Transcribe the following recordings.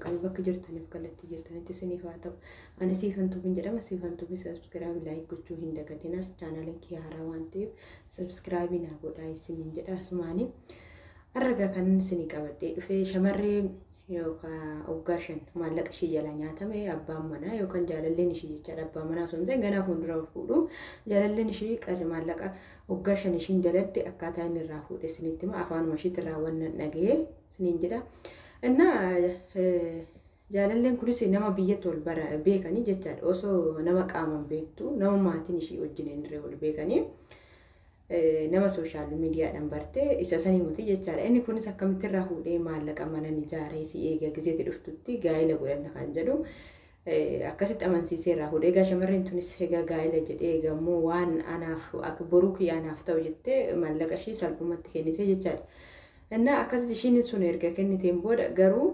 waaqayyo bakka jirtaniif kallattii jirtanitti isiniif haa ta'u ani siifan tubiin jedhama siifan tubii sabskiraabii laayik gochuu hin dagatinas chaanaliin kee haaraa waan ta'eef sabskiraabii naa godhaa isiniin jedha asumaanii harragaa kan isinii qabadhee dhufee shamarree yookaan waggaa shan maallaqa ishee jala nyaatame abbaan manaa yookaan jaalalleen ishee jechaadha abbaan manaa osoo hin ta'in ganaa fuuldura fuudhu jaalalleen ishee maallaqa waggaa shan ishiin daladde akkaataa inni irraa fuudhe isinitti hima afaanuma ishiitti irraa wannan dhaga'ee isiniin jedha. Innaa jaalalleen kunis nama biyyatti wal bara beekanii jechaadha osoo nama qaaman beektu nama maatiin ishee wajjin hin wal beekanii. nama sooshaal miidiyaadhaan bartee isa sanii muti jechaadha. Inni kunis akkamitti irraa fuudhee maallaqa mana ijaaree si eega gizeetti dhuftutti gaa'ela godhanna kan jedhu akkasitti amansiisee irraa fuudhee egaa shamarreen tunis egaa gaa'ela jedhee egaa immoo waan anaaf boruu kiyya anaaf ta'u jettee maallaqa ishee salphumatti kennite jechaadha. Innaa akkasitti ishiin sun erga kenniteen booda garuu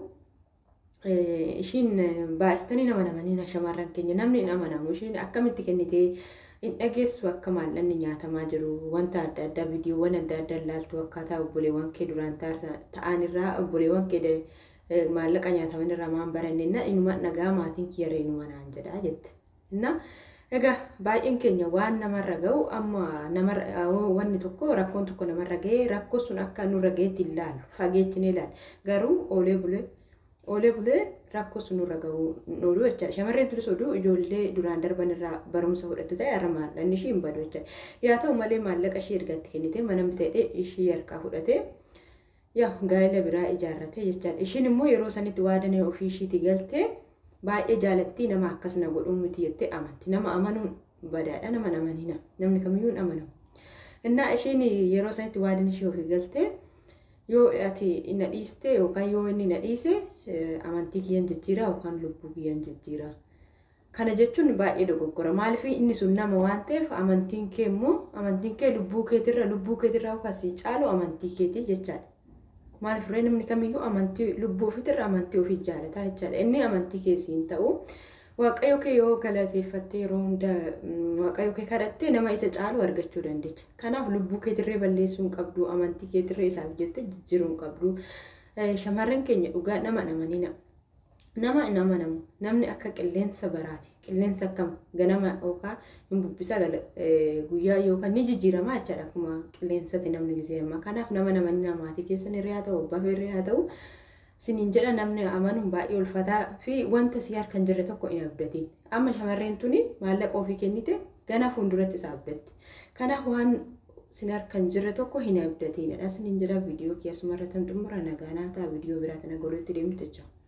ishiin baay'istanii nama namanii shamarran keenya namni hin amanamu ishiin akkamitti kennitee hin dhageessu akka maallaqni nyaatamaa jiru wanta adda addaa viidiyoowwan adda addaa ilaaltu akkaataa obboleewwan kee duraan ta'an irraa obboleewwan kee maallaqa nyaataman irraa maan baranneenna inuma nagaa maatiin kiyyaree inuma naan jedhaa jette. Inna egaa baay'een keenya waan namarra ga'u amma namarra wanni tokko rakkoon tokko namarra ga'ee rakkoo sun akka nurra ga'eetti ilaalu fageechinee ilaalu garuu oolee bulee oolee bulee rakkoo sun nurra ga'uu ooluu jechaadha. Shamarreen turis oduu ijoollee duraan darban irraa barumsa fudhattu ta'e har'a maallaqni ishii hin badu jechaadha. Yaa ta'u malee maallaqa ishii ergatti kennite mana bitee ishii harkaa fudhatee yaa gaa'ela biraa ijaarrate jechaadha. Ishiin immoo yeroo sanitti waadanee ofii ishiitti galtee baay'ee jaalattii nama akkas na godhuu miti jettee amanti. Nama amanuun badaadha nama namanina namni kamiyyuu hin amanamu. Innaa ishiin yeroo sanitti waadan ishee ofii galtee yoo ati na dhiiste yookaan yoo inni na dhiise amantii kiyyan jijjiiraa yookaan lubbuu kiyyan jijjiiraa. Kana jechuun baay'ee dogoggora. Maaliif inni sun nama waan ta'eef amantiin kee immoo amantiin kee lubbuu keetirra lubbuu keetirra yookaan si caalu amantii keetii jechaadha. Maaliif ree namni kamiyyuu amantii lubbuu ofiitirra amantii ofii jaalataa jechaadha. Inni amantii keessi hin ta'u. Waaqayyo kee yoo galateeffattee yeroo hunda waaqayyo kee kadhattee nama isa caalu argachuu dandeecha. Kanaaf lubbuu keetirree balleessuu hin qabdu, amantii keetirree isaaf jettee jijjiiruu hin qabdu. Shamarreen keenya dhugaa nama amanina. Nama hin amanamu. Namni akka qilleensa baraati. Qilleensa akkam ganama yookaan hin bubbisa guyyaa yookaan ni jijjiirama jechaadha akkuma qilleensatti namni gizee amma. Kanaaf nama namanina maatii keessan irree haa ta'u, abbaa irree haa ta'u. siniin jedha namni amanuun baay'ee ulfataa fi wanta si harkan jirre tokko hin abdatiin. Amma shamarreen tuni maallaqa ofii kennite gana fuulduratti isa abdatti. Kanaaf waan sin harkan jirre tokko hin abdatiin. Siniin jedha viidiyoo kiyya asumarra tan xumura nagaanaa ta'a viidiyoo biraatti na godhutti deemtu jechuudha.